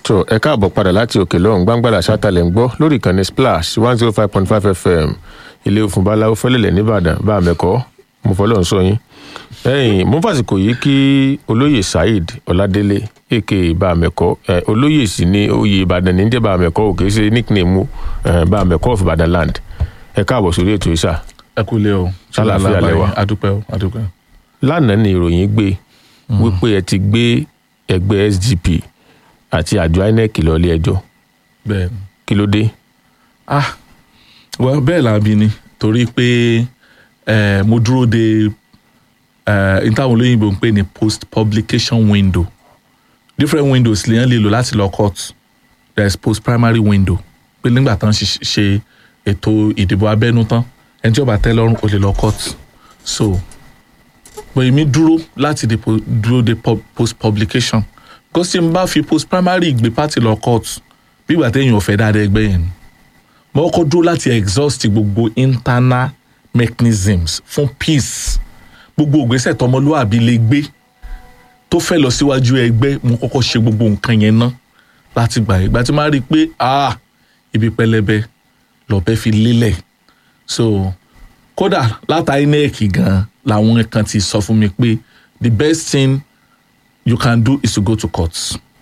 tó ẹ káàbọ̀ padà láti òkè lọ́hùn gbàngbàlà ṣátàlẹ̀ ń gbọ́ lórí ìkànnì splash one zero five point five fm ilé òfin báláwo fẹ́lẹ̀lẹ̀ nìbàdàn bá a mẹ́kọ́ mo fọlọ́ ń sọ yín. ẹ̀yìn mo fàsìkò yìí kí olóyè saheed ọládélé aka bá a mẹ́kọ́ olóyè sì ní oyè ìbàdàn ní jẹ́ bá a mẹ́kọ́ òkè ṣe nickname bá a mẹ́kọ́ of ìbàdàn land ẹ káàbọ̀ sórí ètò ìṣà. ẹ kú lé o Ṣàlàáfíà lẹ wà? adúpẹ́ o adúpẹ́. lánàá ni ìròyìn gbé wípé ẹ ti gbé ẹgbẹ́ sdp àti àjọ inec lọ ilé ẹjọ́ bẹ́ẹ̀ kí ló dé. ah well bẹ́ẹ̀ làbí ni torí pé eh, mo dúró de eh, n táwọn olóyìnbó ń pè ní post publication window different windows lèèyàn lè lò láti lọ court there is post primary window pé nígbà tán ṣe ṣe ètò ìdìbò abẹ́nú tán ẹni tí ó bá tẹ́ lọ́rùn ó lè lọ court so but èmi dúró láti de po- dúró de pub- post publication because tí n bá fi post primary gbé party lọ court bí ìgbà téèyàn ò fẹ́ dáadáa ẹgbẹ́ yẹn ni mo kọ́kọ́ dúró láti exhaust gbogbo internal mechanisms fún peace gbogbo ògbésẹ̀ tọmọlúwàbí lè gbé tó fẹ́ lọ síwájú ẹgbẹ́ mo kọ́kọ́ ṣe gbogbo nǹkan yẹn ná láti gbà ìgbà tí máa rí i pé ah ibi pẹlẹbẹ lọ́bẹ fi lélẹ̀ so kódà láta inec gan làwọn kan ti sọ fún mi pé the best thing you can do is to go to court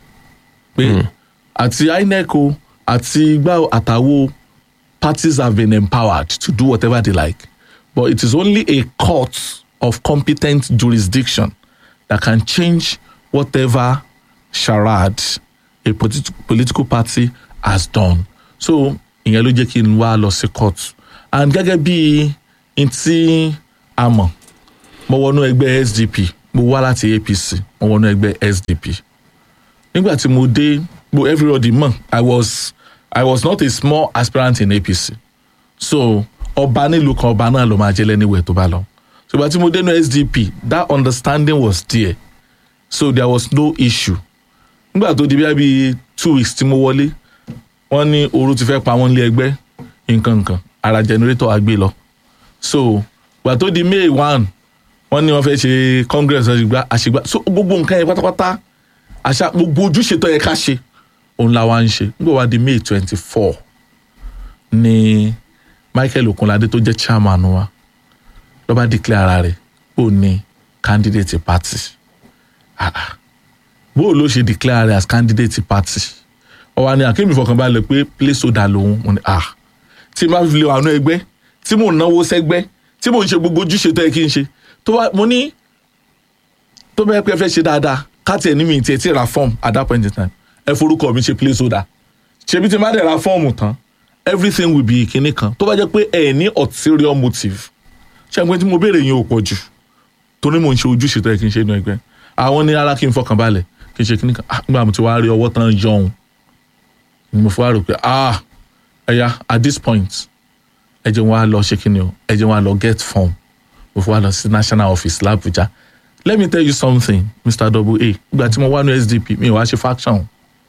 pé àti inec o àti igbá àtàwo parties have been empowered to do whatever they like but it is only a court of competent jurisdiction that can change whatever charade a politi political party has done so ìyẹn ló jẹ́ kí n wá lọ sí court and gẹ́gẹ́ bí n tí a mọ̀ mo wọnú ẹgbẹ́ sdp mo wá láti apc mo wọnú ẹgbẹ́ sdp nígbà tí mo dé mo everybody mọ̀ i was i was not a small aspirant in apc so ọba nílùú kan ọba náà ló máa jẹ́ lẹ́niwẹ̀ tó bá lọ so ìgbà tí mo dé ní sdp that understanding was there so there was no issue nígbà tó di bí i two weeks tí mo wọlé wọ́n ní ooru ti fẹ́ pa wọ́n lé ẹgbẹ́ nǹkan nǹkan ara generator àgbé lọ so ìgbà tó di may one wọ́n ní wọ́n fẹ́ ṣe congress àṣìgbà àṣìgbà so gbogbo nǹkan yẹn pátápátá àṣà gbogbo ojúṣe tó yẹ ká ṣe òun la wá ń ṣe nígbà wá di may twenty four ni michael okunlade tó jẹ́ chairman wa ló bá declare ara rẹ̀ ó ní candidate party Ah, ah. bó o ló ṣe declare rẹ̀ as candidate party ọwọ́ ni akémi fọkànbalẹ̀ pé placeholder lòun mo ní ah tí n bá fi lè wà nú ẹgbẹ́ tí mò ń náwó sẹ́gbẹ́ tí mò ń ṣe gbogbo ojúṣe tó yẹ kí n ṣe tó bá mo ní tó bẹ́ẹ̀ pé ẹ fẹ́ ṣe dáadáa káàtì ẹ̀ ní mi tiẹ̀ tí ra form at that point in time ẹ forúkọ mi ṣe placeholder ṣebí tí n bá dẹ̀ ra fọ́ọ̀mù tán everything will be kinní kan tó bá jẹ́ pé ẹ ní ulterior motive ṣé ẹgbẹ́ tí mo béèrè yẹn ò pọ̀ jù torí mò ń ṣe ojúṣe tó yẹ kí n ṣe inú ẹgbẹ́ àwọn ní ara kí n fọkàn balẹ̀ kí n ṣe kinní kan ah nígbà mo ti wá rí ọwọ́ tán yọ̀hún ni mo fi wá rò pé ah ẹ̀yà at this point ẹ jẹ́ wọn á lọ ṣe kinní o ẹ jẹ́ wọn á lọ get form mo fi wá lọ sí national office l'Abuja let me tell you something mr double a ìgbà tí mo wá ní sdp mi ò wá ṣe faction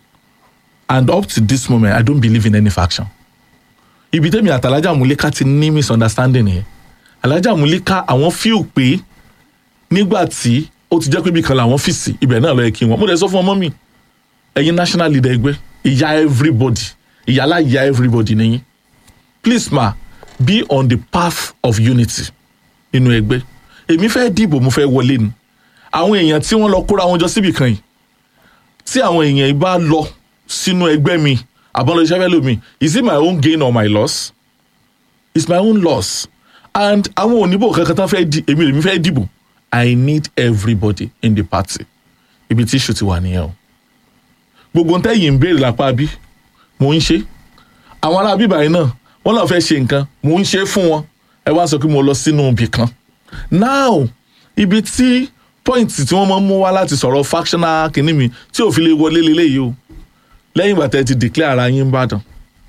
and up to this moment i don't believe in any faction ibi tẹ́mi àti alájà múlíká ti ní misunderstanding nìyẹn alájà múlíká àwọn fíò pé nígbà tí ó ti jẹ́ pé ibi kan làwọn fìsì ibẹ̀ náà ló yẹ kí wọ́n mo dẹ̀ sọ fún ọmọ mi ẹ̀yin national leader ẹgbẹ́ ìyá everybody ìyálà ìyá everybody nìyí please ma be on the path of unity nínú ẹgbẹ́ èmi fẹ́ dìbò mo fẹ́ wọlé ni àwọn èèyàn tí wọ́n lọ kóra wọn jọ síbì kan yìí tí àwọn èèyàn yìí bá lọ sínú ẹgbẹ́ mi àbọ̀lọ̀ iṣẹ́ fẹ́ lómi is it my own gain or my loss it's my own loss and àwọn òníbò kankan tán fẹ́ di èmi lèmi fẹ́ dìbò i need everybody in the party ibi tí issue ti wà nìyẹn o gbogbo ń tẹ́yìn ń béèrè lápá bí mò ń ṣe àwọn ará bíbá yìí náà wọ́n náà fẹ́ ṣe nǹkan mò ń ṣe fún wọn ẹ wá sọ pé mo lọ sínú ibì kan now ibi tí point tí wọ́n máa ń mú wá láti sọ̀rọ̀ factional kìíní mi tí ò fi lè wọlé leléyìí o lẹ́yìn ìgbà tẹ́ ti declare ara yín Ìbàdàn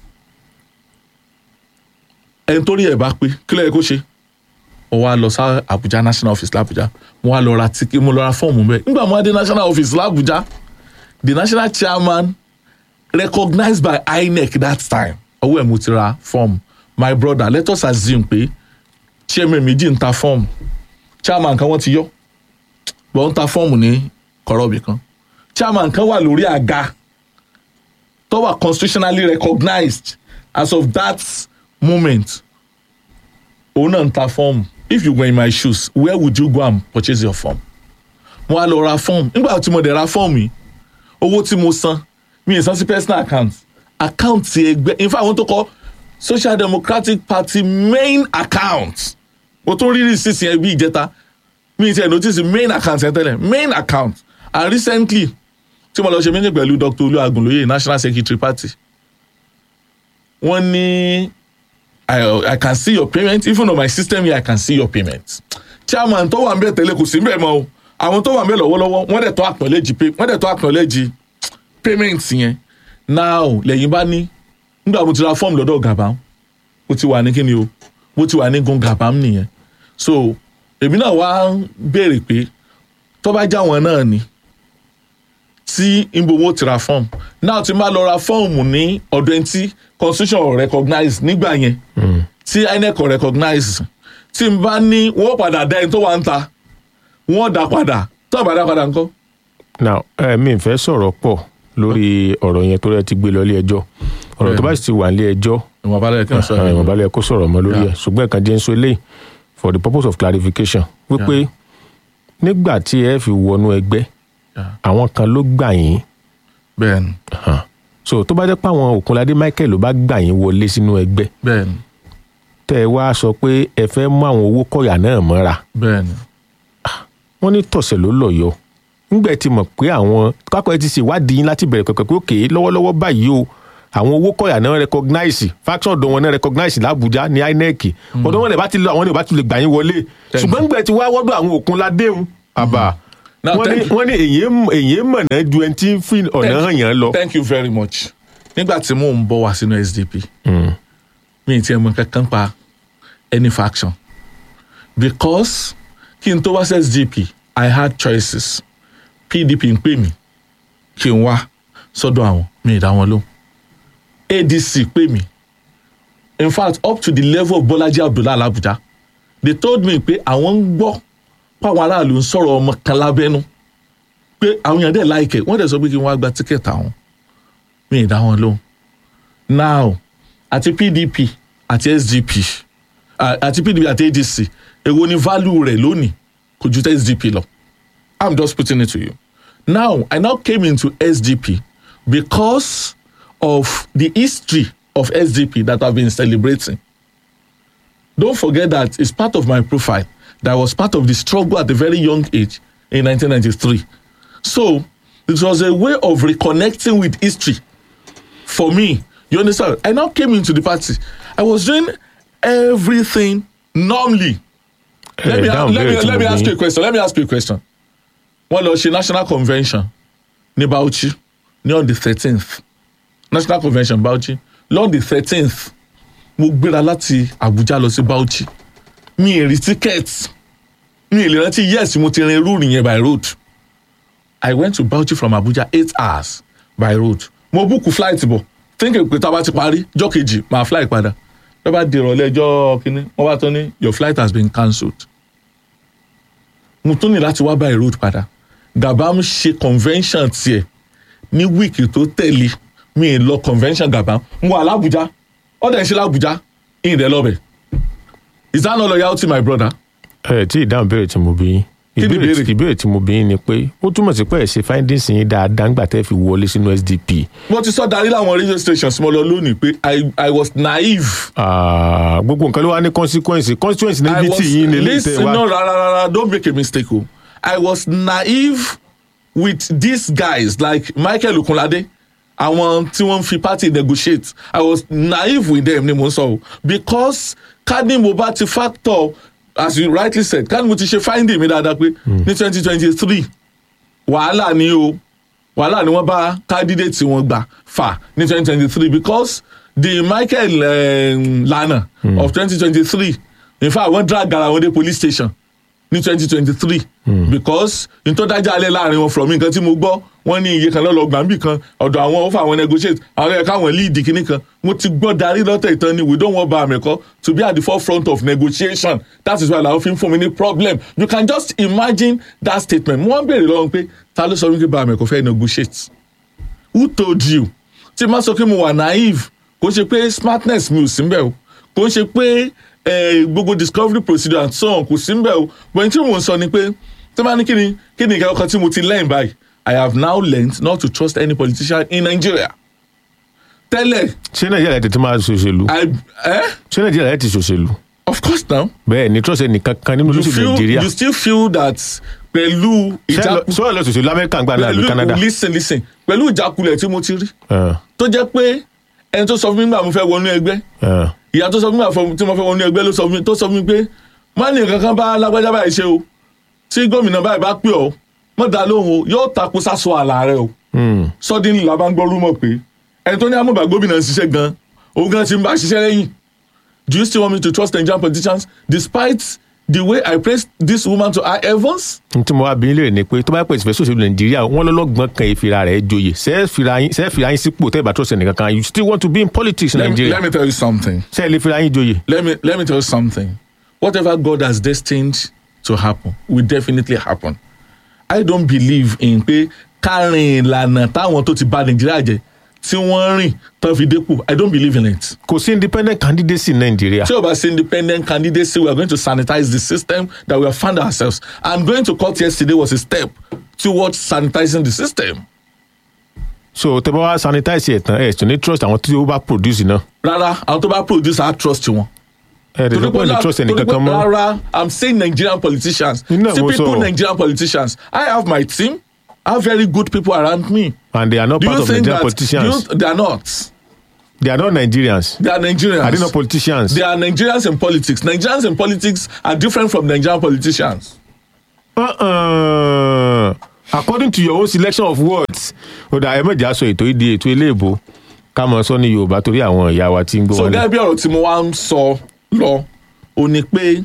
ẹni tó rí ẹ̀ bá pé kí ló yẹ kó ṣe mo wá lọ sí Abuja national office l'Abuja mo wá lọ ra tíkì mo lọ ra fọ́ọ̀mù bẹ́ẹ̀ nígbà mo wá dé national office l'Abuja the national chairman recognized by INEC that time ọwọ́ ẹ̀ mo ti ra fọ́ọ̀mù my brother let us assume pé chairman méjì ń ta fọ́ọ̀mù chairman kan wọ́n ti yọ wọ́n ń ta fọ́ọ̀mù ní kọ̀rọ̀bì kan chairman kan wà lórí àga tó wà constitutionally recognized as of that moment òun náà ń ta fọ́ọ̀mù if you were in my shoes where would you go and purchase your form mo wá lọ ra fọ́ọ̀mù nígbà tí mo dẹ̀ ra fọ́ọ̀mù yìí owó tí mo san mi ì san sí personal account account ti ẹgbẹ́ in fact àwọn tó kọ social democratic party main account mo tún rí receipt yẹn bí ìjẹta mi ì tiẹ̀ notice main account yẹn tẹ́lẹ̀ main account and recently tí mo lọ ṣe meeting pẹ̀lú dr olúwagunlóye national secretary party wọ́n ní I, I can see your payment even on my system here I can see your payment chairman tó wà ń bẹ̀ tẹ́lẹ̀ kò sí ń bẹ̀ mọ́ o àwọn tó wà ń bẹ̀ lọ́wọ́lọ́wọ́ wọ́n dẹ̀ tó acknowledge pay wọ́n dẹ̀ tó acknowledge payment yẹn now lẹ́yìn bá ní nígbà mo ti ra fọ́ọ̀mù lọ́dọ̀ gàbám mo ti wà ní kíni o mo ti wà ní gun gàbám nìyẹn so èmi náà wá ń béèrè pé tó bá já wọn náà ni tí ibo wọn ti ra fọ́ọ̀mù náà ti máa lọ ra fọ́ọ̀mù ní ọ̀dọ̀ ẹni tí constitution recognize nígbà yẹn tí inec recognize tí n bá ní wọ́n padà dá ẹni tó wà ń ta wọ́n dá padà tó bá dá padà ńkọ́. now ẹ mi fẹ́ sọ̀rọ̀ pọ̀ lórí ọ̀rọ̀ yẹn tó rẹ ti gbé lọ ilé ẹjọ́ ọ̀rọ̀ tó bá sì ti wà nílé ẹjọ́ ìwọ̀n balẹ̀ kí n sọ ìwọ̀n balẹ̀ kó sọ̀rọ̀ mọ́ lórí ẹ̀ Yeah. ṣùgbọ́n ẹ̀kan jẹ́ ń sọ eléyìí for the purpose of clarification wípé nígbà tí ẹ fi wọnú ẹgbẹ́ Yeah. àwọn kan ló gbà yín bẹ́ẹ̀ni hàn. so tó bá jẹ́ pé àwọn Òkunládé Michael ló bá gbà yín wọlé sínú ẹgbẹ́ bẹ́ẹ̀ni tẹ́ ẹ wá sọ pé ẹ fẹ́ mú àwọn owó kọ̀yà náà mọ́ra bẹ́ẹ̀ni wọ́n ní tọ̀sẹ̀ ló lọ yọ nígbà tí mọ̀ pé àwọn kápẹ́ ti ṣèwádìí yín láti bẹ̀rẹ̀ pẹ̀pẹ̀ pé òkè lọ́wọ́lọ́wọ́ báyìí o àwọn owó kọ̀yà náà recognize faction ọ̀dọ̀ wọn náà recognize l'Abuja ní INEC ọ̀dọ̀ wọn lè bá ti lọ àwọn lè bá ti lè gbà yín wọlé Thank ṣùgbọ́n nígbà tí wá wọ́dọ̀ àwọn Òkunládé ń àbá Now, wọ́n ní thank you. wọ́n ní èyí èyí mọ̀nà ju ẹni tí ń fi ọ̀nà hàn yàn lọ. thank you very much nígbà tí mò ń bọ̀ wá sínú SDP Mm. mi ì tiẹ̀ mọ kankan pa any faction because kí n tó wá sí SDP I had choices PDP ń pè mí kí n wá sọ́dọ̀ àwọn mi ì dá wọn lóhùn ADC pè mí in fact up to the level of Bọ́lájí Abdullahi Abuja they told me pé àwọn ń gbọ́ páwọn aráàlú ń sọ̀rọ̀ ọmọ kan lábẹ́nú pé àwọn èèyàn dẹ̀ láìkẹ̀ wọ́n dẹ̀ sọ pé kí n wá gba tíkẹ́ẹ̀tì àwọn mi ì dá wọn lóhùn now àti pdp àti sdp à- àti pdp àti adc èwo ni value rẹ̀ lónìí kò ju tẹ sdp lọ i'm just putting it to you now i now came into sdp because of the history of sdp that i've been celebrating don't forget that it's part of my profile that I was part of the struggle at a very young age in 1993 so it was a way of reconnecting with history for me you understand i now came into the party i was doing everything normally let Ẹ me, dáhùn let me, béèrè tí let mo me bí ask you yín. a question let me ask you a question wọ́n lọ ṣe national convention ní Bauchi ní on the thirteenth national convention Bauchi lọ́n the thirteenth mo gbéra láti Abuja lọ sí Bauchi mi ì rí ticket mi ì lè rántí yes mo ti rin irú yẹn by road I went to Bauchi from Abuja eight hours by road mo búùkù flight bọ̀ thinking pé tá a bá ti parí jọ́ kejì máa fly padà lọ́ bá di ìrọ̀lẹ́ ọjọ́ kínní wọ́n bá tán ní your flight has been cancelled mo tún ní láti wá by road padà Gabam ṣe convention tiẹ̀ ní wíìkì tó tẹ̀lé mi ì lọ convention Gabam mo wà l'Abuja ọ̀dẹ̀ ń ṣe l'Abuja ìrìn lọ́bẹ̀ is that not loyalty my brother ẹ tí ìdáhùn béèrè tí mo bí yín Kí ni ìbéèrè ìbéèrè? ìbéèrè tí mo bí yín ni pé ó túmọ̀ sí pé ẹ̀ ṣe findings yín dáadáa ńgbà tẹ́ fi wọlé sínú SDP mo ti sọ darí láwọn radio stations mo lọ lónìí pé I, I was naive Ah, gbogbo nǹkan ló wá ní consequence consequence I níbi was tí yín nílé listen tẹ́ wá. no rara rara don't make a mistake o I was naive with these guys like Michael Okunlade àwọn tí wọ́n fi party negotiate I was naive with them ni mo ń sọ o because kani mo bá ti factor as you rightly said kani mo ti ṣe finding mi dáadáa pé ní twenty twenty three wàhálà ni o wàhálà ni wọ́n bá candidate wọn gbà fà ní twenty twenty three because the Michael um, Lana mm. of twenty twenty three in fact wọ́n drag ara wọn dé police station ní twenty twenty three because n tó dájà alẹ́ láàrin wọn from nǹkan tí mo gbọ́ wọ́n ní iye kan lọ́lọ́ gbàǹbì kan ọ̀dọ̀ àwọn ó fà wọn negotiate àwọn ẹ̀ka àwọn lead kìíní kan mo ti gbọ́ darí lọ́tẹ̀ ìtàn ni we don't want Bameko to be at the forefront of negotiation that is why làwọn fi ń fún mi ní problem you can just imagine that statement mo wọ́n béèrè lọ́wọ́ pé ta ló sọ wípé Bameko fẹ́ negotiate who told you tí má sọ pé mo wà naive kò ń ṣe pé smartness mi ò sí mbẹ̀ o kò ń ṣe pé eh, gbogbo discovery procedure and so on kò sí mbẹ̀ o but tí mò ń sọ ni pé tí wọ́n bá ní kí ni kí ni ìkẹ́kọ̀ọ́ tí mo ti learn báyìí I have now learned not to trust any politician in Nigeria tẹ́lẹ̀ ṣé nàìjíríà ti ti máa ṣòṣèlú I eh? ṣé nàìjíríà ti ṣòṣèlú of course now bẹ́ẹ̀ ni trust ẹnìkan kan nínú you olóṣèlú feel nàìjíríà you still feel that pẹ̀lú ìjà sọ́ọ̀ lọ ṣòṣèlú amẹ́ríkà ń gbà náà àbí canada listen listen pẹ̀lú ìjákulẹ̀ tí mo ti rí Ah, tó jẹ́ pé ẹni tó sọ fún mi nígbà mo fẹ́ wọnú ẹgbẹ́ ah. ìyá tó sọ fún mi nígbà fọ- tí mo fẹ́ wọnú ẹgbẹ́ ló sọ fún mi tó sọ fún mi pé má ní nǹkan kan bá lágbájá báyìí ṣe o tí gómìnà báyìí bá pè ọ́ mọ́ dá lóhùn o yóò takò sásọ àlà rẹ o Hmm. suddenly la bá ń gbọ́ rúmọ̀ pé ẹni tó ní amúbà gómìnà ń ṣiṣẹ́ gan òun gan ti ń bá ṣiṣẹ́ lẹ́yìn do you still want me to trust Nigerian politicians despite the way I praised this woman to high heavens n tí mo wá bí lè ní pé tó bá pèsè fẹ́ ṣòṣèlú nàìjíríà wọn lọ́lọ́gbọ́n kan ìfira rẹ̀ joyè ṣe é fira yín ṣe é fira yín sípò tẹ́ ẹ bá trust ẹnìkan kan you still want to be in politics in let me, Nigeria let me tell you something ṣe é lè fira yín joyè. let me let me tell you something whatever God has destined to happen will definitely happen I don't believe in pé kárin ìlànà táwọn tó ti bà Nàìjíríà jẹ́ tí wọ́n rìn tán fi dépò I don't believe in it kò sí independent candidacy in nàìjíríà. tí o bá ṣe independent candidacy we are going to sanitize the system that we have found ourselves and going to court yesterday was a step towards sanitizing the system so tẹ bá wá sanitize ẹ̀ tán ẹ̀ tún ní trust àwọn tí ó bá produce náà. rárá àwọn tó bá produce our trust wọn. ẹ̀ ẹ̀ tẹ̀ pé ní trust ẹnìkan kan mọ́. rárá i'm saying nigerian politicians Nínú ẹ̀ mo typical sọ. nigerian politicians i have my team i have very good people around me and they are not do part you of think Nigerian that do politicians. you, they are not they are not Nigerians. they are nigerians are they not politicians. they are nigerians in politics nigerians in politics are different from nigerian politicians Uh-uh. according to your own selection of words ó dà ẹ mọ̀jà sọ ètò ìdí ètò eléèbó ká mọ̀ sọ ní yorùbá torí àwọn ìyá wa tí ń gbọ́ so wọn. gẹ́gẹ́ bí ọ̀rọ̀ tí mo wá ń sọ lọ ò ní pé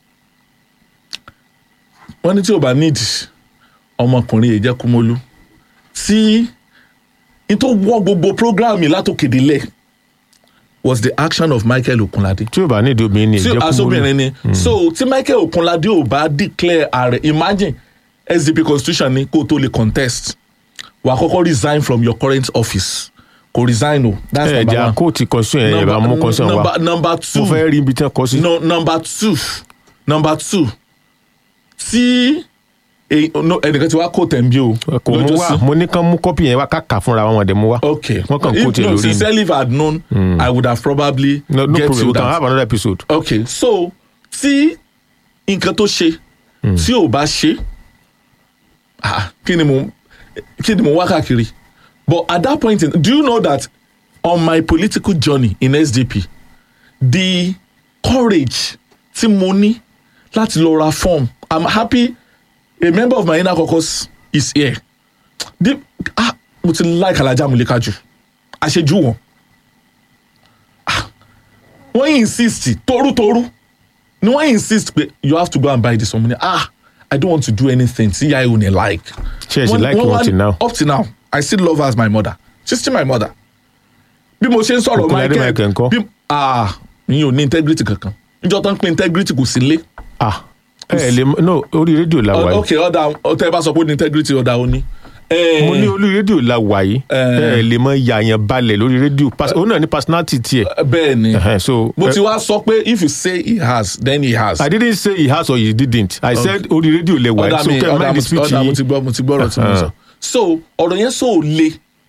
wọ́n ní tí ò bá nídìí ọmọkùnrin yìí jẹ́ kúmọ́lú tí n tó wọ́ gbogbo program yìí látòkèdélẹ̀ was the action of Michael Okunlade tí ò bá nídìí obìnrin ni tí ìjẹ́ asobìnrin ni so tí Michael Okunlade ò bá declare ààrẹ imagine SDP constitution ni kó o tó lè contest wà á kọ́kọ́ resign from your current office kò resign o that's ẹ number jà one kóòtù constitution ẹ̀ bá mú constitution wa number, number two mo fẹ́ rí ibi tí wọ́n kọ́ sí. no number two number two tí èyí- no, ẹnìkan ti wá kó tẹ̀m̀bí o kò mú wá mo ní kán mú kọ́pì yẹn wá káka fúnra wọn dẹ̀ mú wá. okay wọ́n kàn If- kó tiẹ̀ no, lórí ni. sincerely if I had known I would have probably no no get problem you we can that have another episode. okay so tí nǹkan tó ṣe tí ò bá ṣe ah, kí ni mo kí ni mo wá káàkiri but at that point in, do you know that on my political journey in SDP the courage tí mo ní láti lọ ra form i'm happy a member of my inner caucus is here the ah mo ti like Alhaja Mulika jù àṣejù wọn ah wọ́n insist torutoru ni wọ́n insist pé you have to go and buy this one money ah i don't want to do anything tí yà ò ní like. Ṣé ẹ ṣì Wọ́n- like wọ́n wọn wá- till now? up till now i still love her as my mother she's still my mother bí mo ṣe ń sọ̀rọ̀ Okunlade Michael ńkọ́? bí ah mi ò ní integrity kankan níjọ́ tó ń pín integrity kò sí lé ah ẹ ẹ lè mọ- no orí rédíò la wà yìí. ok ọ̀dà ọ̀tẹ̀ bá sọ pé ó ní integrity ọ̀dà ó ní. mo ní orí rédíò la wà yìí ẹ ẹ lè mọ yàyàn balẹ̀ lórí rédíò Pas- òun náà ní personality tiẹ̀. bẹ́ẹ̀ ni Ẹhẹ́n, so mo eh, ti wá sọ pé if you say he has then he has. I didn't say he has or he didn't. I said orí rédíò lẹ wà yìí ọ̀dà so mi kẹ́ ẹ ọ̀dà mind mo the ti speech ọ̀dà mo yìí. ti gbọ́ mo ti gbọ́ ọ̀rọ̀ tí mo sọ. Uh-huh. so ọ̀rọ̀ yẹn so le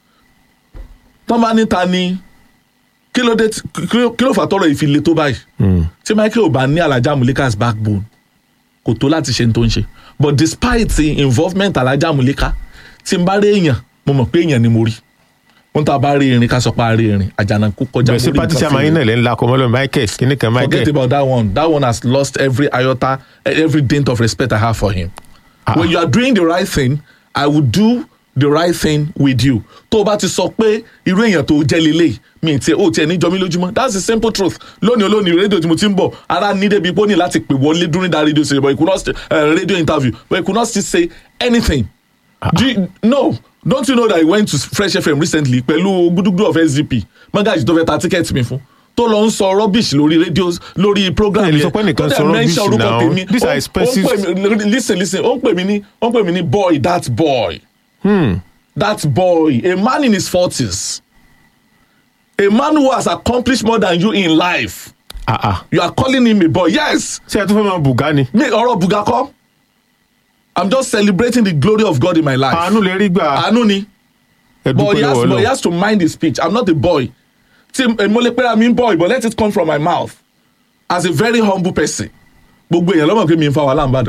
tán bá níta ni kí ló dé tí- kí ló- kí ló fà tọrọ ìfi le tó báyìí tí Michael ò bá ní Alhaja Mulika's backbone kò tó láti ṣe ní tó ń ṣe but despite the involvement Alhaja Mulika tí n bá rí èèyàn mo mọ̀ pé èèyàn ni mo rí wọ́n tá a bá rí irin ká sọ pé a rí irin àjànàkú kọjá bẹ̀rẹ̀ sí mórí pátí nǹkan sàmà fún yín mi. náà lẹ́ ń la kọ́mọ́lọ́ Michael kíní kan forget Michael. about that one that one has lost every iota every dint of respect I have for him when you are doing the right thing I will do the right thing with you tó o bá ti sọ pé irú èèyàn tó jẹ́ lélẹ̀ mi ti ò tiẹ̀ níjọ mi lójúmọ́ that's the simple truth lónìí olónìí rédíò tí mo ti ń bọ̀ ara ní débi pé ó ní láti pè wọlé during that radio station but he could not st- uh, radio interview but he could not still say anything do you, no don't you know that he went to Fresh FM recently pẹ̀lú gudugudu of SDP magaji tó fẹ́ ta ticket mi fún tó lọ ń sọ rubbish lórí radio lórí program Ẹ lè sọ pé ẹnìkan tó dẹ̀ sọ mention rubbish orúkọ now. tèmi. These are Ó- ó ń expensive- pè mí- listen listen ó ń pè mí ní ó ń pè mí ní boy that boy Hmm. that boy a man in his forties a man who has accomplished more than you in life ah ah you are calling him a boy yes ṣé ẹ tún fẹ́ máa bùgá ni. mi ọ̀rọ̀ buga kọ́ i'm just celebrating the glory of God in my life àánú lè rí gbà àánú ni ẹ but dúpẹ́ he has lọ́wọ́ but he lọ. has to mind his speech i'm not a boy tí mo lè pẹ́ra mi ń boy but let it come from my mouth as a very humble person gbogbo èèyàn lọ́mọ̀ pé mi ń fa wàhálà ń bàdàn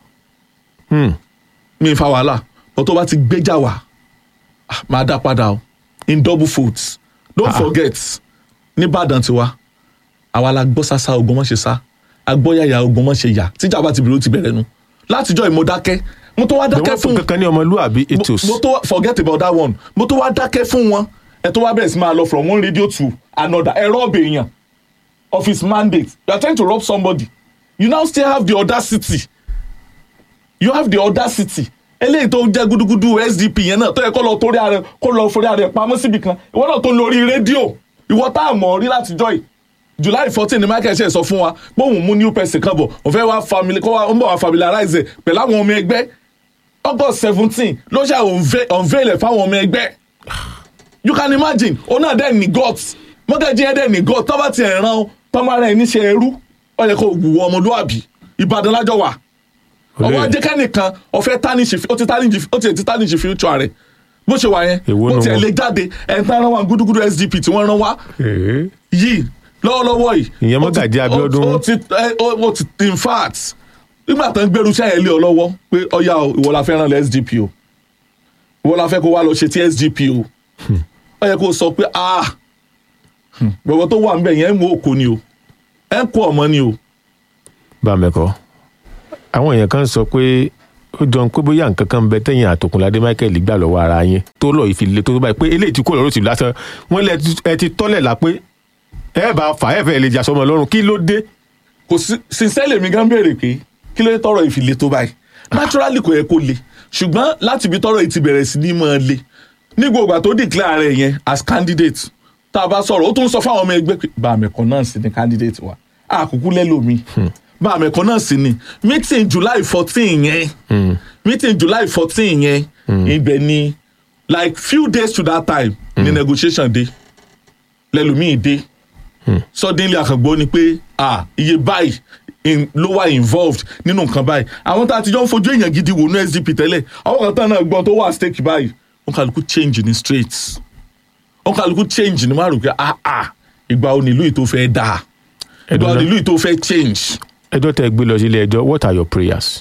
mi ń fa wàhálà but tó bá ti gbéjà wá ah, máa dá padà o in double folds don't forget nìbàdàn tiwa àwa la gbọ́ sásá ogun mọ́ ṣe sá agbọ́yàyà ogun mọ́ ṣe yà tíjà bá ti bẹ̀rẹ̀ ó ti bẹ̀rẹ̀ nu látijọ́ ìmọ̀ dákẹ́ mo tó wá dákẹ́ wọ́n fún fún kankan ní ọmọlúwàbí ethos. mo tó wá forget about that one mo tó wá dákẹ́ fún wọn ẹ tó wá bẹ̀rẹ̀ sí máa lọ from one radio to another ẹ rọ́ọ̀bù èèyàn of his mandate you are trying to rob somebody you now still have the audacity you have the audacity eléyìí tó jẹ́ gúdúgúdú sdp yẹn náà tó yẹ kó lọ torí ààrẹ kó lọ forí ààrẹ pamọ́ síbi kan ìwọ náà tó lórí rédíò ìwọ tá a mọ̀ rí látijọ́ yìí july fourteen ni michael ṣe sọ fún wa pé òun mú new person kan bọ̀ òun fẹ́ wá family kó wá ń bọ̀ wá familiarize ẹ̀ pẹ̀lú àwọn ọmọ ẹgbẹ́ august seventeen ló ṣe unveil ẹ̀ fáwọn ọmọ ẹgbẹ́ you can imagine òun náà dẹ̀ ní guts mọ́gàjí ẹ̀ dẹ̀ ní guts tọ́ba ti ẹ̀ ràn tọ́mọ rẹ̀ níṣẹ́ ẹrú ó yẹ kó wù ọmọlúwàbí ìbàdàn lájọ wà ọwọ́ ajé kẹ́nìkan ọ̀fẹ́ tánìṣì ó ti tánìṣì ó ti tánìṣì future rẹ̀ bó ṣe wà yẹn Èwo ó nu tiẹ̀ wọn? lè jáde ẹ̀ ń tán rán wa gúdúgúdú sdp tí wọ́n rán wá Èé. yìí lọ́wọ́lọ́wọ́ yìí. Ìyẹn ó ti- Mọ́gàjí Abíọ́dún. ó ó ti ẹ, ó ó ti in fact nígbà tó ń gbèrú iṣẹ́ yẹn lé ọ lọ́wọ́ pé ọ̀ya o ìwọ la fẹ́ ràn lẹ́ sdp o ìwọ la fẹ́ kó wá lọ ṣe ti sdp o ó yẹ kó sọ pé ah gbogbo tó wà níbẹ̀ yẹn ń mú òkò ni o ẹ̀ ń kó ọmọ ni o. bá a mẹ́kọ́ àwọn èèyàn kan sọ pé ó jọ ń pé bóyá nǹkan kan ń bẹ tẹ̀yìn àtòkùnládé michael gbà lọ́wọ́ ara yín tó lọ́ọ́ ìfilé tó tó báyìí pé eléyìí ti kó lọ́rọ́ tìlú lásán wọ́n lẹ ti- ẹ ti tọ́lẹ̀ la pé ẹ bá fà ẹ fẹ́ lè jà sọmọ lọ́rùn kí ló dé. kò sí sincerely mi gan béèrè pé kí ló dé tọrọ ìfìlẹ tó báyìí naturally kò yẹ kó le ṣùgbọ́n láti ibi tọrọ yìí ti bẹ̀rẹ̀ sí ní máa le ní gbogbo àtó declare rẹ̀ yẹn as candidate tá a bá sọ̀rọ̀ ó tún sọ fáwọn ọmọ ẹgbẹ́ pé bá àmẹ̀kọ́ náà sì ni candidate wa àkókò lẹ́lòmí bá àmẹ̀kọ́ náà sì ni meeting july fourteen yẹn meeting july fourteen yẹn ibẹ̀ ni like few days to that time ni negotiation dé lẹ́lòmí dé suddenly àkàngbọ́ ni pé ah iye báyìí in, ló wà involved nínú nǹkan báyìí àwọn tá a ti jọ ń fojú èèyàn gidi wò ní sdp tẹ́lẹ̀ àwọn kan tán náà gbọ́n tó wà stake báyìí wọn kàlùkù change ní straight wọn kàlùkù change ní márùn pé ah ah ìgbà wo nílùú yìí tó fẹ́ dáa ìgbà wo Ẹ̀dùn náà. nílùú yìí tó fẹ́ change. ẹjọ́ tẹ gbé lọ sílé ẹjọ́ what are your prayers.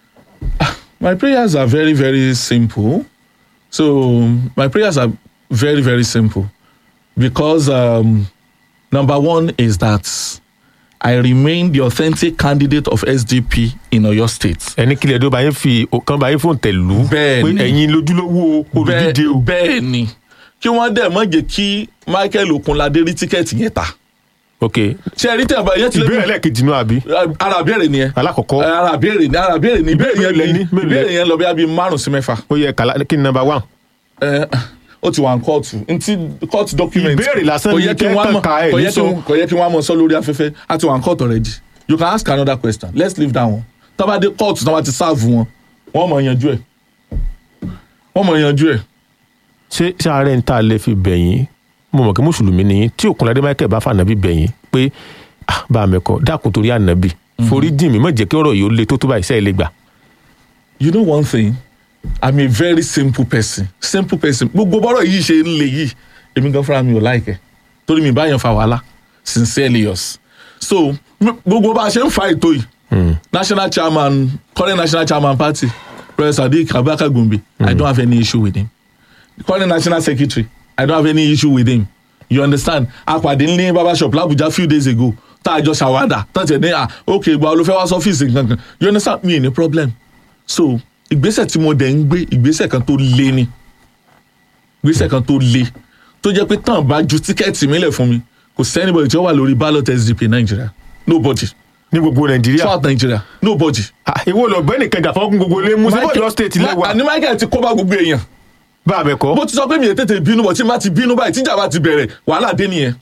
My prayers are very, very simple. So my prayers are very, very simple because um, number one is that I remain the authentic candidate of SDP in Oyo State. ẹni kílẹ̀ ẹjọ́ bá yín fi kan bá yín fóun tẹ̀ lù ú Bẹ́ẹ̀ pé ni. ẹ̀yin lójúlówó olùdíje o. bẹ́ẹ̀ ni kí wọ́n dẹ̀ mọ́ jẹ́ kí Michael Okunlade rí tíkẹ́ẹ̀tì yẹn ta. ok Ṣé ẹ rí tẹ̀ bá yẹn ti ìbéèrè lẹ́ẹ̀kejì náà àbí ara béèrè nìyẹn. alákọ̀ọ́kọ́ ara béèrè ni ara béèrè ni ìbéèrè Mélòó lẹ yẹn ní? ni Mélòó lẹ- ìbéèrè yẹn lọ bí i márùn sí mẹ́fà. ó yẹ kàlá kí ni number one. ẹ ó ti wà ní kóòtù ntí kóòtù document Ìbéèrè lásán kò ni yẹ kí wọ́n á kẹ́kàn mọ̀ ka ẹ̀ kò ní yẹ kí sọ. wọ́n- kò yẹ kí wọ́n á mọ̀ sọ lórí afẹ́fẹ́ á ti wà ní kóòtù already you can ask another question let's leave that one tọ́ba dé kóòtù tọ́ba ti sáàfù wọn wọ́n mọ̀ yanjú ẹ̀ wọ́n mọ̀ yanjú ẹ̀ ṣé ṣé ààrẹ ń tà lè fi bẹ̀yìn mo mọ̀ kí mùsùlùmí ni yín tí òkunládé michael bá fànàbí bẹ̀yìn pé ah, bá a mẹ́kọ dákun torí ànàbì forí jìn mí má jẹ́ kí ọ̀rọ̀ yìí ó le tó tó báyìí sẹ́yìn lè gbà. you know one thing i'm a very simple person simple person gbogbo bọ́rọ̀ yìí ṣe ń le yìí èmi gan fúnra mi ò láìkẹ́ torí mi bá yẹn fa wàhálà sincerely yours so m- gbogbo bá a ṣe ń fa ètò yìí national chairman current national chairman party professor sadiq abubakar gombe i don't have any issue with him current national secretary i don't have any issue with him you understand apàdé ní barber shop làbújá few days ago tá a jọ ṣàwádà tán tiẹ̀ ní à ok ìgbà wo ló fẹ́ wá sọ́fíìsì nǹkan you understand mi ní problem so ìgbésẹ̀ tí mo dẹ̀ ń gbé ìgbésẹ̀ kan tó le ni ìgbésẹ̀ kan tó le tó jẹ́ pé tán bá ju tíkẹ́ẹ̀tì mi lẹ̀ fún mi kò sí anybody tí ó wà lórí ballot sdp nàìjíríà nobody ní gbogbo nàìjíríà south nàìjíríà nobody. Ah, ìwọ lọ bẹ́ẹ̀ nìkan jà fọ́kùn gbogbo lé mú sí bọ́ọ̀lù state lẹ́wà àní michael ti kó bá gbogbo èèyàn bá a mẹ́kọ. bó ti sọ pé mi ò tètè bínú bọ̀ tí n bá ti bínú báyìí tíjà bá ti bẹ̀rẹ̀ wàhálà dé nìyẹn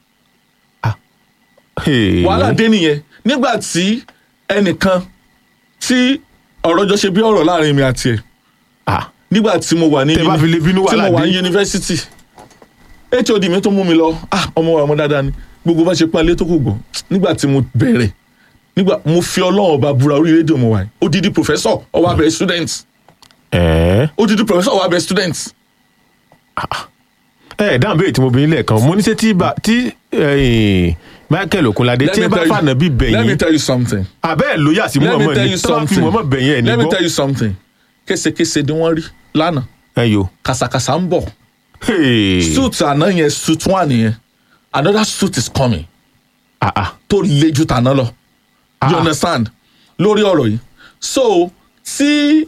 wàhálà dé nìyẹn nígbà tí ẹnìkan tí ọ̀rọ̀ jọ ṣe bí ọ̀rọ̀ láàrin mi àti ẹ̀ nígbà tí mo wà ní Tẹ́ bá fi lè bínú tí wàhálà mo wà dé. ní yunifásitì hod mi tó mú mi lọ ah ọmọ wa ọmọ dáadáa ni gbogbo bá ṣe pọ́n ilé tó kù gbọ́ nígbà tí mo bẹ̀rẹ̀ nígbà mo fi ọlọ́run ọba búra orí rédíò mo wà yìí odidi professor ọwọ́ abẹ́rẹ́ student ẹ odidi professor ọwọ́ abẹ́rẹ́ student ẹ dáhùn béèrè tí mo bí nílẹ̀ kan mo ní ṣe tí bá- tí ẹ̀yìn Michael Okunlade Let tí me ẹ bá tell you- fànà bí let me bẹ̀yìn tell you something abẹ́ ẹ̀ lóyà sí let me mọ̀ọ́mọ́ tell ni you tí wọ́n fi something mọ̀ọ́mọ́ bẹ̀yìn ẹ̀ ní let me gbọ́ tell you something késekése ni wọ́n rí lánàá ẹ yo kàsàkàsà ń bọ̀ Hey. suit àná yẹn suit one yẹn another suit is coming Ah, ah. tó le ju tàná lọ you Ah. understand lórí ọ̀rọ̀ yìí so tí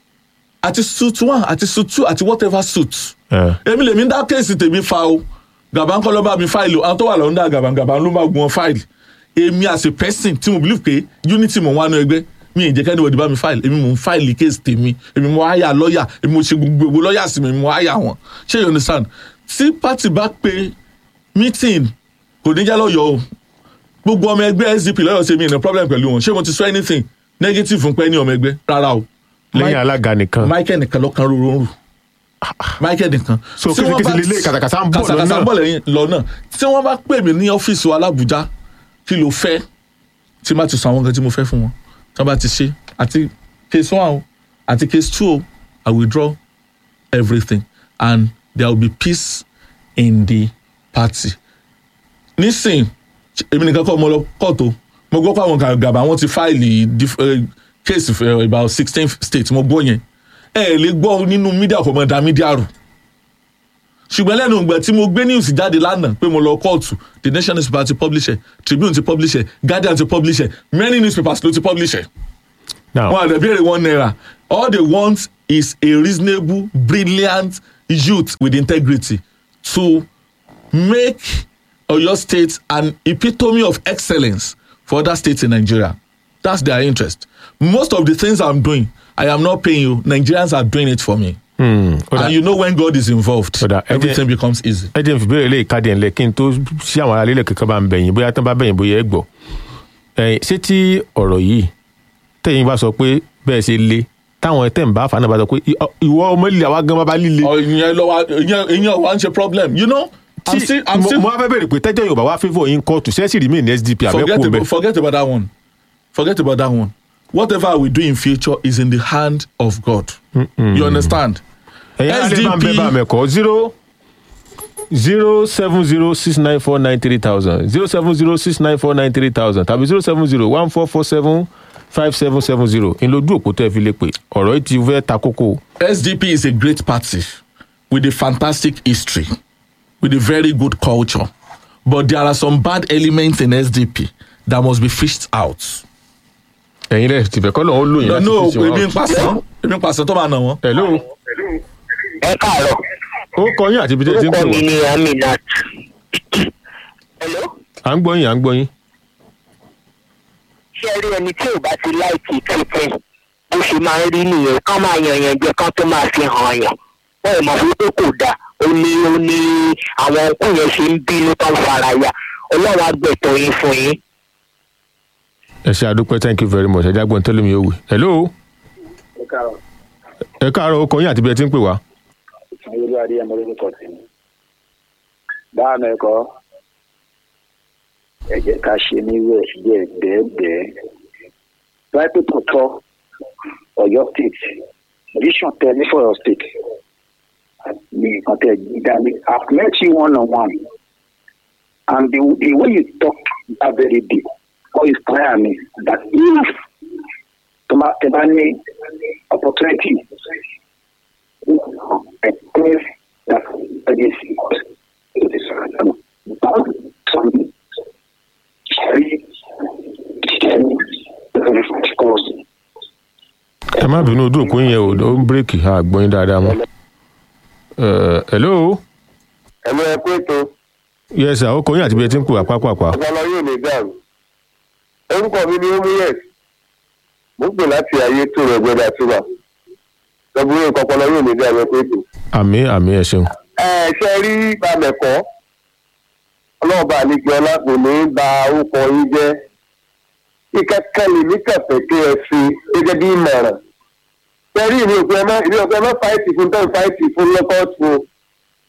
àti suit one àti suit two àti whatever suit Eh. èmi lèmi ń dá kéèsì tèmi fa o gàbá ń kọ́ ló bá mi fáìlì o àwọn tó wà lọ́ndà gàbá gàbá ló máa gun wọn fáìlì èmi as a person tí mo believe pé unity mo wà nù ẹgbẹ́ mi ì jẹ́ kẹ́ni wọ́n di bá mi fáìlì èmi mo ń fáìlì kéèsì tèmi èmi mo háyà lọ́ọ̀yà èmi mo ṣe gbogbo lọ́ọ̀yà sí mi mo háyà wọn ṣé you understand tí party bá pe meeting kò ní jẹ́ lọ́yọ̀ọ́ o gbogbo ọmọ ẹgbẹ́ sdp lọ́yọ̀ ṣe mi ní problem pẹ̀lú wọn ṣé mo ti sọ anything negative fún pẹ́ ní ọmọ ẹgbẹ́ rárá o lẹ́yìn alága nìkan michael nìkan ló kan rúru rú michael nìkan. So, Tí wọ́n késekése bá- lélẹ̀, kàtàkàtà ń bọ̀ kàtàkàtà lọ́nà. ń bọ̀ lẹ́yìn lọ́nà tí wọ́n bá pè mí ní ọ́fíìsì wa làbújá kí ló fẹ́ tí má ti sọ àwọn nǹkan tí mo fẹ́ fún wọn tí wọ́n bá ti ṣe àti case one o àti case two o i withdraw everything and there will be peace in the party nísìn èmi nìkan kọ́ mo lọ kóòtù mo gbọ́ pé àwọn gàgàbà wọn ti fáìlì dif- eh, case for about sixteen states mo gbọ́ yẹn ẹ ẹ lè gbọ́ nínú mídíà kò mọ̀ dá mídíà rù ṣùgbọ́n lẹ́nu ìgbà tí mo gbé news jáde lánàá pé mo lọ kóòtù the nation newspaper ti publish ẹ̀ tribune ti publish ẹ̀ guardian ti publish ẹ̀ many newspapers ló ti publish ẹ̀ now wọn àdàbí èrè one naira all they want is a reasonable brilliant youth with integrity to make oyo state an epitome of excellence for other states in nigeria that's their interest most of the things i'm doing i am not paying you nigerians are doing it for me hmm, ó dà- and you know when god is involved Ó dà, ẹ jẹ́- everything becomes easy. ẹ jẹ́ n fi béèrè lè káàdì ẹ̀ ńlẹ̀ kí n tó ṣí àwọn ará lílẹ̀ kankan bá ń bẹ̀yìn bóyá tán bá bẹ̀yìn bóyá ẹ gbọ́ ẹ̀yìn ṣé tí ọ̀rọ̀ yìí tẹ̀yìn bá sọ pé bẹ́ẹ̀ ṣe le táwọn tẹ̀ ń bá fàánà bá sọ pé "Ì- ọ- ìwọ ọmọ líle àwa gan bá líle. ọ ìyẹn lọ wa ìyẹn ìyẹn wa ń ṣe problem you know i'm Tí- still i'm mo still mo wá fẹ́ bèrè pé tẹ́jọ́ yorùbá wá fífọ́ yín kóòtù ṣẹ́ẹ́sì rí mi ní sdp forget àbẹ́kù about bẹ́ẹ̀. forget about that one forget about that one whatever we do in future is in the hand of god you understand ẹ̀yin alẹ́ bá ń bẹ́ SDP bá mẹ́kọ́ zero zero seven zero six nine four nine three thousand zero seven zero six nine four nine three thousand tàbí zero seven zero one four four seven five seven seven zero ìlójú òpó tẹ́ fi lè pè ọ̀rọ̀ yìí ti fẹ́ ta kókó. sdp is a great party with a fantastic history with a very good culture but there are some bad elements in sdp that must be fished out. ẹ̀yin rẹ̀ tìfẹ́ kọ́ lọ́wọ́ lóyìn no láti no fi ṣe èmi ń wọn. pàṣán èmi ń pàṣán tó máa nà wọ́n. hello ẹ káàárọ̀ ó kọ yín àti ibi tẹ́ ẹ ti ń pè orúkọ mi wá. ni aminat. hello à ń gbọ́ yín à ń gbọ́ yín. ṣé ẹ rí ẹni tí ò bá ti láìkì tuntun bó ṣe máa ń rí nìyẹn kán máa yan yàn jẹ kán tó máa fi hàn yàn wọn ò mọ̀ fún pé kò dáa ó ní ó ní àwọn òkú yẹn ṣe ń bínú tó ń fara ya ọlọ́run agbẹ̀tọ̀ yín fún yín. ẹ ṣe àdúpẹ́ thank you very much ẹ jágbọ́n tó lómi òwe. hello ẹ káàárọ̀ ó kọ yín àti ibi tẹ́ ẹ ti ń pè wá. ayélujára adé ẹmọ lórúkọ tèmi báà mẹkọ ẹ jẹ́ ká ṣe ní west díẹ̀ bẹ́ẹ̀bẹ́ẹ̀ láìpẹ́ tó tọ́ Ọ̀yọ́ state vision tẹ ní for Ọ̀yọ́ state ní nǹkan tẹ dání I've met you one on one and the, the way you talk that very day all inspire me that if tó bá tẹ bá ní opportunity ẹ má bínú ojú òpó yẹn ò ó ń bírèkì àgbọ̀n yín dáadáa mọ́. Eh, hello ẹ̀mọ ẹ pé tó yes sir ó kọ yín àti ibi tẹ́ ẹ ti ń pè wá pápápá. ọpọlọ yóò lè dàrú orúkọ mi ni omuyes mo ń pè láti ayé tó rẹ gbẹdà túbà lọ́bùrú nǹkan ọpọlọ yóò lè dàrú ẹ pé tó. àmì àmì ẹ ṣeun. ẹ ṣe rí bàmẹ̀kọ́ ọlọ́ọ̀bà àlejò ọlá kò ní í ba orúkọ yín jẹ́ ìkẹ́kẹ́ lèmi kẹfẹ́ kí ẹ fi gẹ́gẹ́ bí ìmọ̀ràn ṣe rí ìní òpin ẹ̀mọ́ ìní òpin ẹ̀mọ́ fáìtì fún tẹ́ fáìtì fún lọ́kọ́ọ̀tù o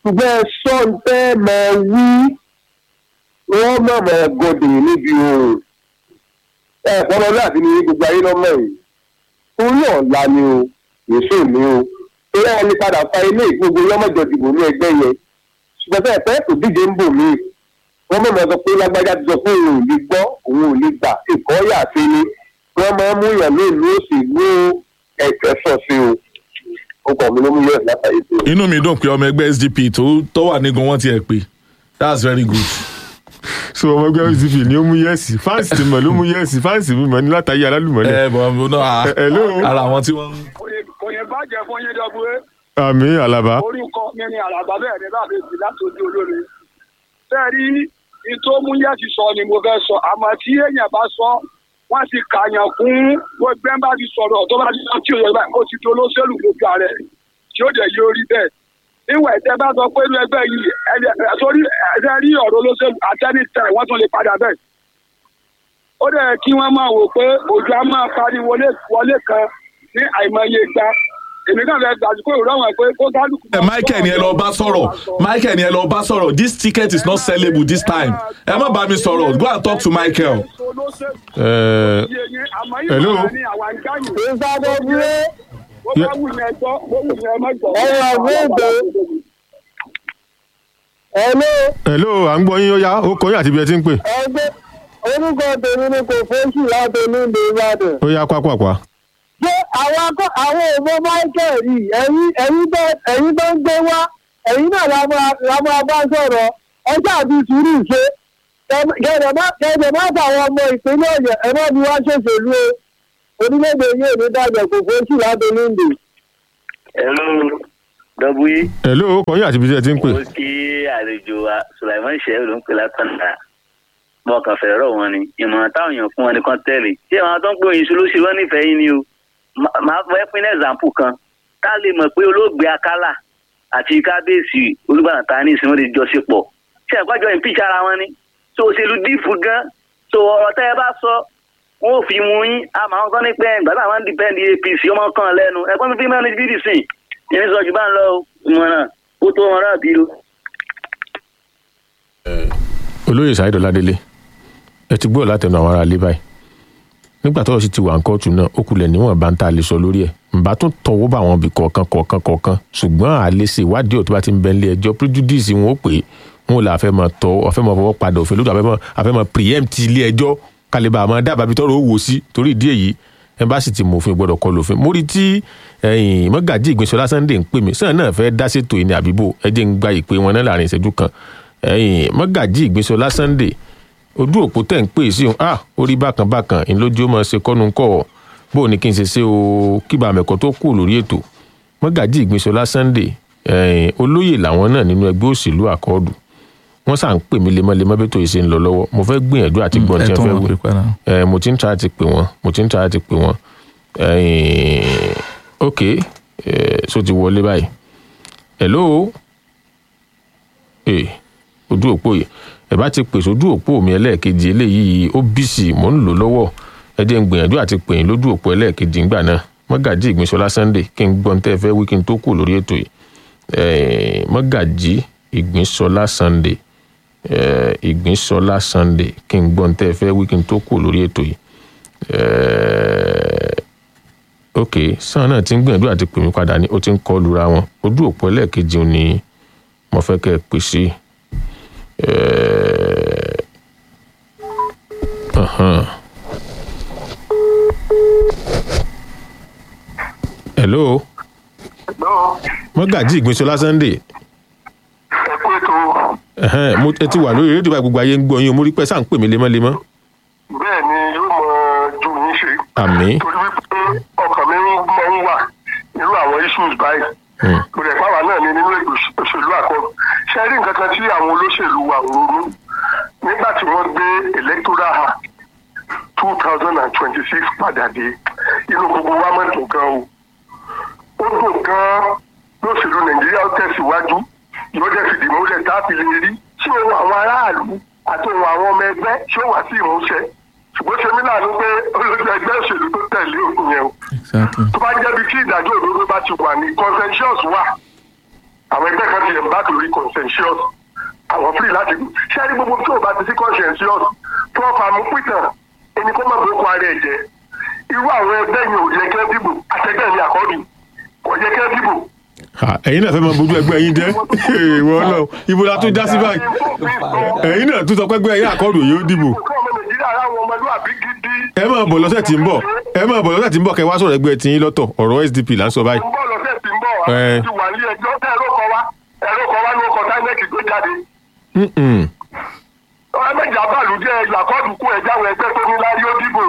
ṣùgbọ́n ẹ sọ ń tẹ́ mọ wí wọ́n mọ̀ mọ́ gòdè níbi òòrùn ẹ fọlọ́ láti ní gbogbo ayé lọ́mọ yìí torí ọ̀la ni o èso mi o torí ẹni padà fa ilé ìgbógun yọmọjọ dìbò ní ẹgbẹ́ yẹn ṣùgbọ́n sẹ́yìn fẹ́ kò díje ń bò mí wọ́n mọ̀ mọ́ sọ pé lágbájá ti sọ pé òun ò lè gbọ́ òun ò lè gbà ìkọ́ yà sí ni wọ́n máa ń mú yàn ní ìlú òsì ní ẹ̀kẹ́ sọ̀ sí o ó kàn mí ló mú yàn látàrí tó. inú mi dùn pé ọmọ ẹgbẹ́ sdp tó tó wà nígun wọn ti ẹ̀ pé that's very good. so ọmọ ẹgbẹ́ pdp ni ó mú yẹ́sì fáǹsì ti mọ̀ ló mú yẹ́sì fáǹsì mi mọ̀ ní látàyè alálùmọ́lẹ̀ ẹ bọ̀ ọ́ náà Ẹ- hello. ara àwọn tí wọ́n ń. kò yẹ bàjẹ́ fún yín dọ́gbé àmì àlàbá orúkọ mi ni àràbà bẹ́ẹ̀ ni bàbá èsì láti ojú olóore. bẹ́ẹ̀ rí ní tó mú yẹ́sì sọ ni mo fẹ́ sọ àmọ́ tí èèyàn bá sọ wọ́n ti kàyàn kún gbogbo ẹ̀ bá ti sọ̀rọ̀ tó bá ti sọ tí òye báyìí ó ti di olóṣèlú lójú ààrẹ tí ó dẹ̀ yóò rí bẹ́ẹ̀. níwọ̀n ẹ̀tẹ́ bá sọ pé inú ẹgbẹ́ yìí ẹ̀ sórí ẹ̀sẹ̀ rí ọ̀rọ̀ olóṣèlú àtẹ́nitẹ̀ wọ́n tún lè padà bẹ́ẹ̀. ó dẹ̀ kí wọ́n máa wò pé òjò á máa parí wọlé wọlé kan ní àìmọye ìgbà èmi náà fẹ́ gbàdúgbò ìrọ̀wọ̀n pé kó kálukú. ẹ michael ni ẹ lọ bá sọ̀rọ̀ michael ni ẹ lọ bá sọ̀rọ̀ this ticket is not sellable this time ẹ má bá mi sọ̀rọ̀ go and talk to michael. Ẹ, hello. ẹ̀rọ mi ìgbé ẹ̀ló hello à ń gbọ́ yín ó yá ó kọ́ yín àti ibi ẹ ti ń pè ẹgbẹ́ orúkọ tèmi ni kò fóṣù láti onílé ìbàdàn. ó yá pápápá ṣé àwọn akọ àwọn òbó michael yìí ẹ̀yin ẹ̀yin tó ẹ̀yin tó ń gbé wá ẹ̀yin náà la máa la máa bá sọ̀rọ̀ ọjọ́ àti sùúrù ṣe kẹ̀dẹ̀ má kẹ̀dẹ̀ má fàwọn ọmọ ìpínlẹ̀ ọ̀yọ́ ẹ̀ má bí wá ṣòṣèlú o orílẹ̀-èdè yìí ò ní dàgbẹ̀ kò fóṣù láti onílé. Hello, dọ́bù yìí. hello ó kọ́ yín àti ibi ẹ ti ń pè Mo kí àlejò wa Sulaiman Shehu ló ń pè látọ̀nà. Mo kàn fẹ́ rọ̀ wọn ni. Ìmọ̀ràn táwọn èèyàn fún wọn ni kán tẹ̀lé. Ṣé àwọn tó ń pè yín ló ṣe wọ́n nífẹ̀ẹ́ yín ni o? Má- Màá fẹ́ pín ẹ̀zàmpù kan. Tá a lè mọ̀ pé olóògbé Akálà àti kábíyèsí Olúbàdàn ta ní ìsinmi ti jọ ṣe pọ̀. Ṣé ẹ̀kọ́jọ́ ìpín ara wọn ni? So òṣèlú dìfù gan. So ọ̀rọ̀ tẹ́ ẹ bá sọ wọn ò fi mú yín àmọ́ àwọn kan ní pé ìgbà táwọn ń dìpẹ́ndì apc ọmọ kan lẹ́nu ẹ̀gbọ́n mi fi mẹ́rin ní bdc ìyẹn sọ jù bá ń lọ o ìmọ̀ràn ó tó wọn ráàbí o. olóyè Saheed Ọládélé ẹ ti gbọ́ látẹnu àwọn ará ilé báyìí nígbà tọ́rọ̀ sì ti wà ní kóòtù náà ó kulẹ̀ níwọ̀n bá ń ta lè sọ lórí ẹ̀ ǹbá tún tọwọ́ bá àwọn ibì kọ̀ọ̀kan kọ̀ọ̀kan kọ̀ọ̀kan ṣùgbọ́n àlè ṣe ìwádìí ọ̀tún bá ti ń bẹ nílé ẹjọ́ prejudice wọn ó pè é wọn ò là fẹ́ mọ tọ́ ọ̀fẹ́ mọ fọwọ́ padà òfin lójú àfẹ́ àfẹ́ mọ preempt ilé ẹjọ́ kálíbà àmọ́ dábàá bí tọ́rọ̀ ó wò sí torí ìdí èyí ẹ bá sì ti mọ òfin gbọ́dọ̀ kọ lòfin mórí tí ẹ̀yìn mọ́gàjì ìgbésọlá Sunday ń pè mí sẹ́yìn náà fẹ́ dá ṣètò ìní àbíbò ẹ jẹ́ ń gba ìpè wọn náà láàrin ìṣẹ́jú kan ẹ̀yìn mọ́gàjì ìgbésọlá Sunday ojú òpó tẹ̀ ń pè sí òun ah orí bákan bákan ìlójú ó máa ṣe kọ́nu kọ́ bó o ní kí n ṣe ṣe o kíba àmẹ́kọ́ tó kù lórí ètò mọ́gàjì ìgbésọlá Sunday ẹ̀yìn olóyè làwọn náà nínú ẹgbẹ́ òṣèlú àkọọ́dù wọ́n sà ń pè mí lemọ́lemọ́ bí tó yìí ṣe ń lọ lọ́wọ́ mo fẹ́ gbìyànjú àti gbọ́n tí ẹ wọ́n tún fẹ́ wọn wí pè padà. ẹ mo ti ń try àti pè wọ́n mo ti ń try àti pè wọ́n ẹ̀yìn ok ẹ so ti wọlé báyìí hello ẹ ojú òpó yìí ẹ bá ti pèsè ojú òpó mi ẹlẹ́ẹ̀kejì eléyìí ó bísí mò ń lò lọ́wọ́ ẹ jẹ́ ń gbìyànjú àti pè yín lójú òpó ẹlẹ́ẹ̀kejì ńgbà náà mọ́gàjì ìgbìnsọ́lá Sunday kí n gbọ́n tẹ́ ẹ fẹ́ wí kí n tó kù lórí ètò yìí ẹ̀ẹ́n mọ́gàjì ìgbìnsọ́lá Sunday ẹ̀ẹ́ ìgbìnsọ́lá Sunday kí n gbọ́n tẹ́ ẹ fẹ́ wí kí n tó kù lórí ètò yìí ẹ̀ẹ́ ok sàn náà ti ń gbìyànjú àti pè mí padà ní ó ti ń kọ́ lura wọn ojú òpó ẹlẹ́ẹ̀kejì ni mo fẹ́ kẹ́ ẹ pè sí ẹ̀ẹ́ ahan. hello mọ́gàjì ìgbìnsọ́lá Sunday ẹ̀kú ètò ẹ̀hẹ́n, mo ẹ ti wà lórí rédíò báyìí gbogbo ayé ń gbọ́ yín o mo rí pẹ́ sáà ń pè mí lemọ́lemọ́ bẹ́ẹ̀ ni yóò mọ ju yín ṣe. àmín torí wípé ọkàn mi máa ń wà nínú àwọn issues báyìí. Hmm. mo rẹ̀ pàwọ́ náà ní nínú ètò òṣèlú àkọ́kọ́. ṣé ẹ rí nǹkan kan tí àwọn olóṣèlú wa ń ronú nígbà tí wọ́n gbé electoral act two thousand and twenty-six padà dé inú gbogbo wa mọ̀ dùn gan o. ó dùn gan lóṣèlú nàìjíríà ó tẹ̀síwájú yóò dẹ̀ fìdí múlẹ̀ tá a fi lè rí tí òun àwọn aráàlú àti òun àwọn ọmọ ẹgbẹ́ tí ó wà sí ìmúṣẹ ṣùgbọ́n ṣe mí láàánú pé olójú ẹgbẹ́ òṣèlú tó tẹ̀lé òkun yẹn o exactly. tó bá jẹ́bi tí ìdájọ́ òdodo bá ti wà ní consensus wà àwọn ẹgbẹ́ kan ti yẹ̀ bá lórí consensus àwọn free láti ṣé ẹni gbogbo tí ò bá ti sí consensus prof amúpìtàn ẹni kó má bókun ara ẹ̀ jẹ́ irú àwọn ẹgbẹ́ yẹn ò yẹ kẹ́ dìbò àtẹgbẹ́ mi àkọ́bí kò yẹ kẹ́ dìbò. Ha, ẹ̀yin náà fẹ́ máa bójú ẹgbẹ́ yín jẹ́ ìwọ náà ibo la tún já sí báyìí ẹ̀yin náà tún sọ pé ẹgbẹ́ yín àkọ́dù yóò dìbò Kọ́ ọmọ Nàìjíríà ara àwọn ọmọlúwàbí gidi. ẹ máa bọ̀ lọ́sẹ̀ tí ń bọ̀ ẹ máa bọ̀ lọ́sẹ̀ tí ń bọ̀ kẹ́ wá sọ̀rọ̀ ẹgbẹ́ tí yín lọ́tọ̀ ọ̀rọ̀ SDP là ń sọ báyìí ń bọ̀ lọ́sẹ̀ tí ń bọ̀ wá Ẹ. ti wà ní ẹjọ́ tẹ́ ẹ̀rọ kọ wá ẹ̀rọ kọ wá ní ọkọ̀ táínẹ́ẹ̀kì gbé jáde. Mm-mm. ọ̀rẹ́ méjì abáàlú jẹ́ ẹ̀yà kọ́ọ̀dù kú ẹ̀já àwọn ẹgbẹ́ tó ní lárí ó dìbò.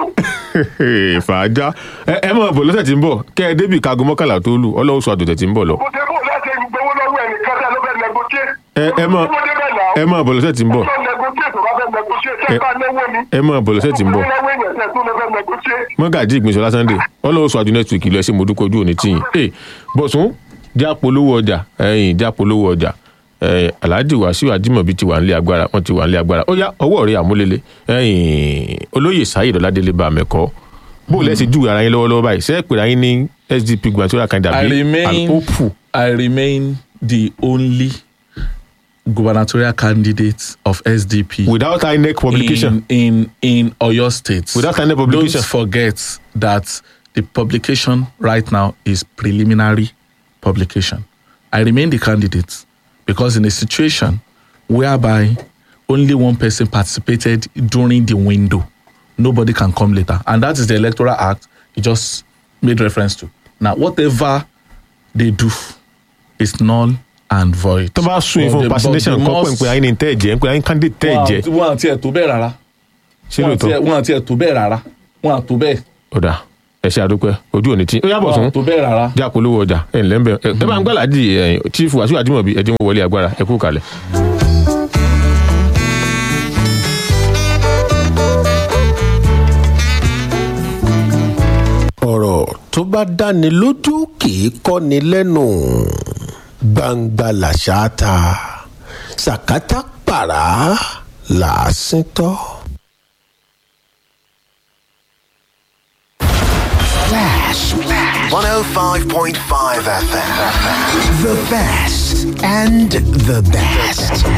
fàájà ẹ ẹ máa bọ̀ lọ́sẹ̀ tí ń bọ̀ kẹ́ ẹ débì kago mọ́kànlá tó lù ọlọ́run sọ àdùtẹ̀ tí ń bọ̀ lọ mo ṣe bó lẹ́sẹ̀ ń gbowó lọ́wọ́ ẹnìkan tẹ́ ló fẹ́ negotiate. ẹ ẹ máa Mo débẹ̀ náà. ẹ máa bọ̀ lọ́sẹ̀ tí ń bọ̀ tó negotiate tó bá fẹ́ negotiate tẹ́ Ẹ- bá náwó ni. ẹ máa bọ̀ lọ́sẹ̀ tí ń bọ̀ Tó náwó èèyàn tẹ́ tó lọ fẹ́ negotiate. mọ́gàjì ìgbìnsọ̀lá sunday ọlọ́run sọ àjù next week lọ ẹ ṣe mo dúpọ̀ ojú òní tìyìn ẹ bọ̀sùn já polówó ọjà ẹ̀yìn já polówó ọjà ẹ̀yìn alhaji wàsíù ajímọ̀bí ti wà nílé agbára wọ́n ti wà nílé agbára ó yá ọwọ́ rẹ̀ àmúlélẹ̀ ẹ̀yìn olóyè sáyid ọ̀làdélé bá mẹ́kọ́ bó lẹ́sìn júwe ara yín lọ́wọ́lọ́wọ́ báyìí sẹ́ẹ̀ pèrè ayín ní sdp gubernatorial I candidate remain alpopu I remain the only gubernatorial candidate of SDP without inec publication in in in Oyo State. Without any publication. Don't forget that the publication right now is preliminary publication. I remain the candidate because in a situation whereby only one person participated during the window, nobody can come later, and that is the Electoral Act. You just made reference to. Now, whatever they do is null and void. tó bá sún But ìfún the- but vaccination the kọ́ pé most- ń pe ayín ní tẹ́ ẹ̀jẹ̀ ń pe ayín candidate tẹ́ ẹ̀jẹ̀ wọn àti ẹ̀ tó bẹ́ẹ̀ rárá ṣé wọn àti ẹ̀- lóòótọ́ wọn àti ẹ̀ tó bẹ́ẹ̀ rárá wọn àtó bẹ́ẹ̀ ọ̀dà ẹ ṣe àdúpẹ́ ojú òní tí ó yàbọ̀ wọn sún àtó bẹ́ẹ̀ rárá. já polówó ọjà ẹ ǹlẹ́ ń bẹ̀ ẹ ẹ bá ń gbàládì ẹ̀yìn chief wàsíù àjùmọ̀bí ẹ dín wọn wọlé agbára ẹ kú kalẹ̀. ọ̀rọ̀ tó bá dáni lójú kì í kọ́ni lẹ́nu gbangba làṣà ta sàkátà pàrà làásìn tọ́. Flash. 105.5 FM. The best and the best.